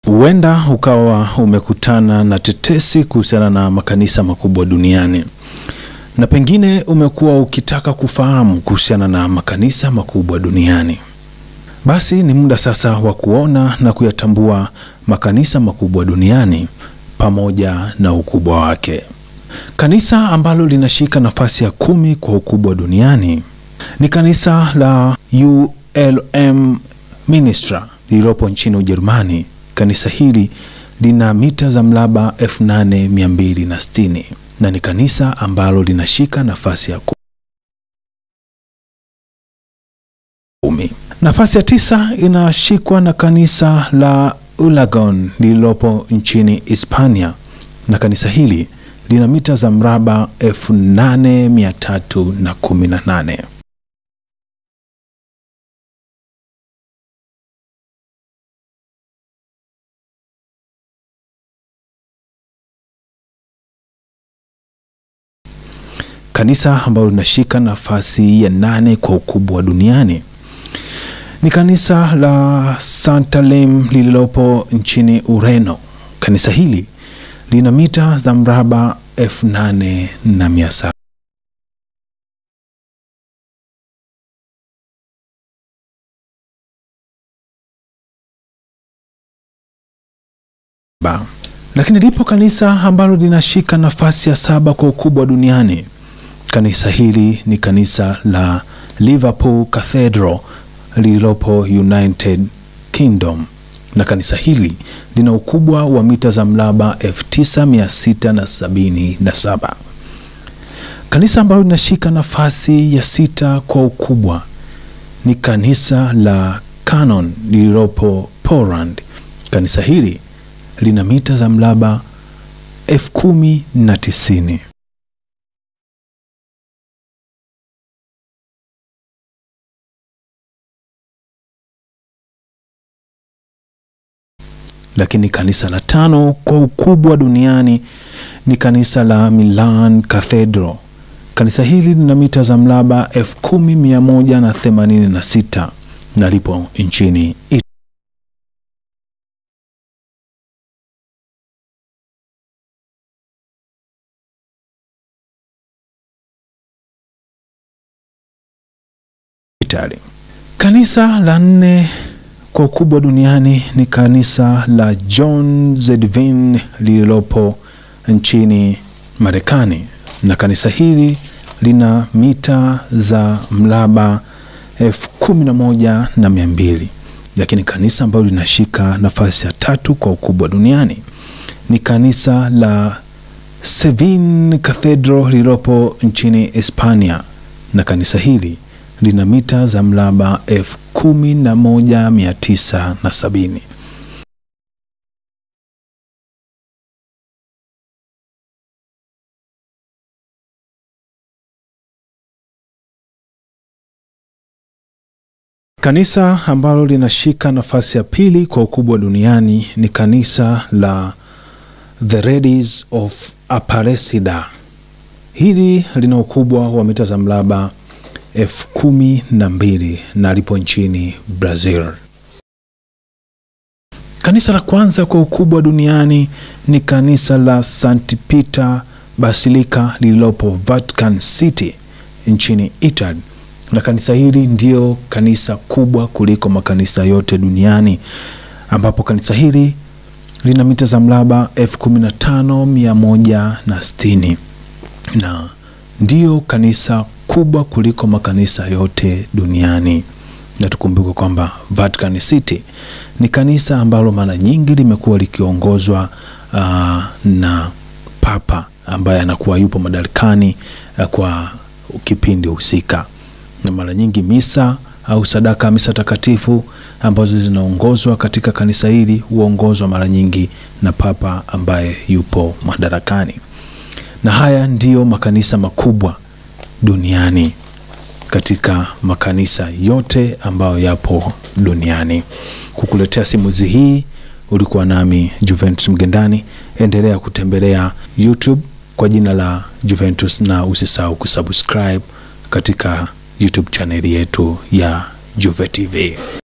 Huenda ukawa umekutana na tetesi kuhusiana na makanisa makubwa duniani na pengine umekuwa ukitaka kufahamu kuhusiana na makanisa makubwa duniani. Basi ni muda sasa wa kuona na kuyatambua makanisa makubwa duniani pamoja na ukubwa wake. Kanisa ambalo linashika nafasi ya kumi kwa ukubwa duniani ni kanisa la ULM Ministra lililopo nchini Ujerumani. Kanisa hili lina mita za mraba 8260 na ni kanisa ambalo linashika nafasi ya kumi. Nafasi ya tisa inashikwa na kanisa la Ulagon lililopo nchini Hispania na kanisa hili lina mita za mraba 8318. Kanisa ambalo linashika nafasi ya nane kwa ukubwa duniani ni kanisa la Santalem lililopo nchini Ureno. Kanisa hili lina mita za mraba elfu nane na mia saba. Lakini lipo kanisa ambalo linashika nafasi ya saba kwa ukubwa duniani. Kanisa hili ni kanisa la Liverpool Cathedral lililopo United Kingdom na kanisa hili lina ukubwa wa mita za mraba 9677. Kanisa ambalo linashika nafasi ya sita kwa ukubwa ni kanisa la Canon lililopo Poland. Kanisa hili lina mita za mraba 10,090. Lakini kanisa la tano kwa ukubwa duniani ni kanisa la Milan Cathedral. Kanisa hili lina mita za mraba 10,186 na lipo nchini Italy. Kanisa la nne kwa ukubwa duniani ni kanisa la John Zedvin lililopo nchini Marekani, na kanisa hili lina mita za mraba elfu kumi na moja na mia mbili. Lakini kanisa ambalo linashika nafasi ya tatu kwa ukubwa duniani ni kanisa la Sevin Cathedral lililopo nchini Hispania, na kanisa hili lina mita za mraba elfu kumi na moja mia tisa na sabini. Kanisa ambalo linashika nafasi ya pili kwa ukubwa duniani ni kanisa la The Ladies of Aparecida. Hili lina ukubwa wa mita za mraba elfu kumi na mbili na lipo nchini Brazil. Kanisa la kwanza kwa ukubwa duniani ni kanisa la St Peter Basilica lililopo Vatican City nchini Italy, na kanisa hili ndio kanisa kubwa kuliko makanisa yote duniani, ambapo kanisa hili lina mita za mraba elfu kumi na tano mia moja na sitini na ndio kanisa kubwa kuliko makanisa yote duniani. Na tukumbuke kwamba Vatican City ni kanisa ambalo mara nyingi limekuwa likiongozwa uh, na papa ambaye anakuwa yupo madarakani uh, kwa kipindi husika, na mara nyingi misa au sadaka misa takatifu ambazo zinaongozwa katika kanisa hili huongozwa mara nyingi na papa ambaye yupo madarakani, na haya ndiyo makanisa makubwa duniani katika makanisa yote ambayo yapo duniani. Kukuletea simulizi hii ulikuwa nami Juventus Mgendani. Endelea kutembelea YouTube kwa jina la Juventus na usisahau kusubscribe katika YouTube chaneli yetu ya Juve TV.